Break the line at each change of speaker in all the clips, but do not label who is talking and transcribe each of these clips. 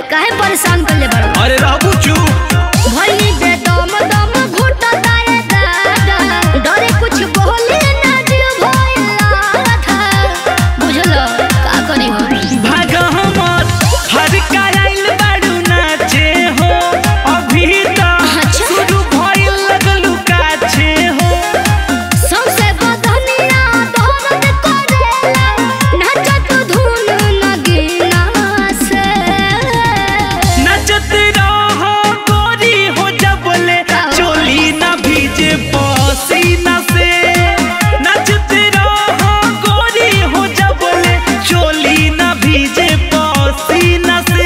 काहे परेशान कर ले बड़ो
अरे रहबू चुप
भइनी बे दम दम घुट तारे दादा डरे कुछ बोले ना दिल भइला था बुझलो का करी हो
भाग हमर हर कायल बाड़ू नाचे हो अभी त
अच्छा।
शुरू भइल लगलू काछे हो
सबसे बदनिया दर्द करेला नाचत धुन नगीना से
नचत रहो गोरी हो जबले चोली न भीजे पसीना से नचत रहो गोरी हो जबले चोली न भीजे पसीना से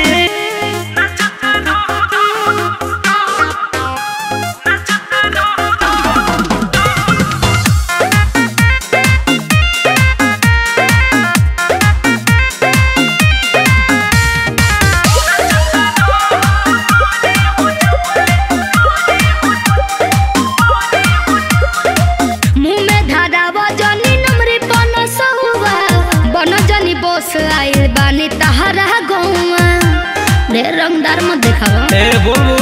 मुंह में धारावा जनी नमरी बन सहुआ बन जनी बोस आइल बानी तहरा गौआ ढेर रंगदार मत देखावा
ए बोल